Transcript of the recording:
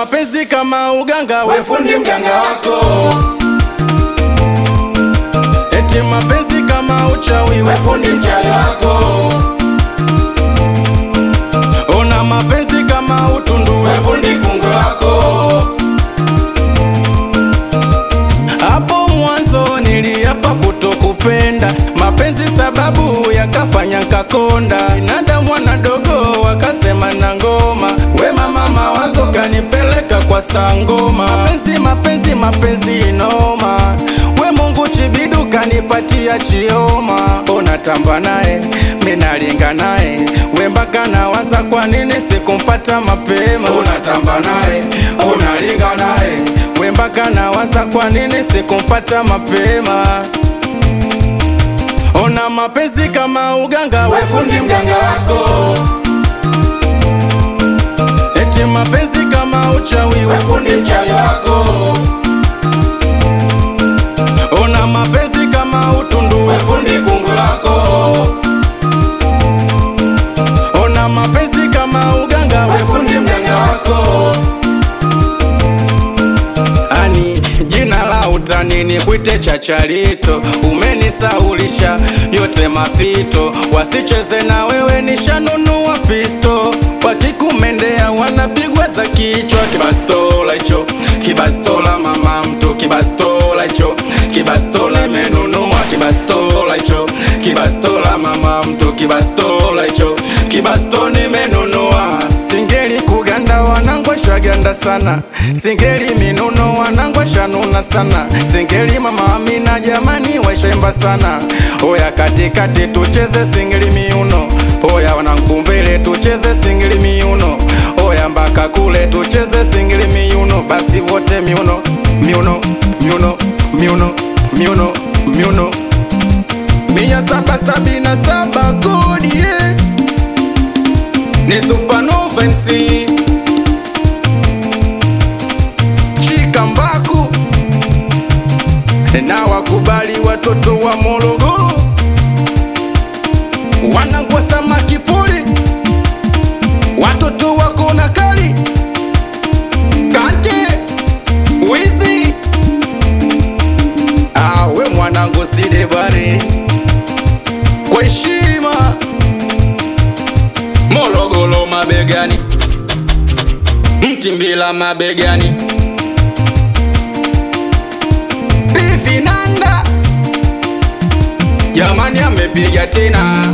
mapenzi kama uganga, we fundi mganga wako. Eti mapenzi kama uchawi, we fundi mchawi wako. Ona mapenzi kama utundu, we fundi kungwe wako. Hapo mwanzo niliapa kutokupenda mapenzi, sababu yakafanya nkakonda. Nada mwana dogo wakasema na ngoma, we mama mawazo kanipeleka kwa sangoma. Mapenzi mapenzi mapenzi noma, we Mungu chibidu kanipatia chioma. Ona tamba naye minalinga naye, we mpaka nawaza kwa nini sikumpata mapema. Unatamba naye unalinga naye we mpaka nawaza kwa nini sikumpata mapema. Ona mapenzi kama uganga, we fundi mganga wako. Eti mapenzi kama uchawi, we fundi mchawi wako. Ona mapenzi kama utundu, we fundi kungwi wako. Ona mapenzi kama uganga, we fundi mganga wako. Ani jina la utani ni kwite Chacharito, umenisaulisha yote mapito, wasicheze na wewe, nishanunua pisto, wakikumendea wanapigwa za kichwa. Kibastola hicho kibastola, mama mtu, kibastola hicho kibastola, imenunua kibastola hicho kibastola, mama mtu, kibastola hicho kibasto nimenunua. Singeli kuganda wanangwa shaganda sana, singeli minuno wanangwa shanuna sana, singeli mama Amina jamani waishemba sana. Oya katikati tucheze singeli miuno, oya wanankumbele tucheze singeli miuno, oya mpaka kule tucheze singeli miuno, basi wote miuno miuno miuno miuno miuno miuno mia saba sabini na saba kodi yeah. Ni Supernova MC Chika Mbaku na wakubali watoto wa Morogoro wanangwa samaki pori, watoto wako na kali kante wizi awe mwanangu sile bare kwa heshima Morogoro mabegani, Mtimbila mabegani, Bifinanda jamani, amepiga tena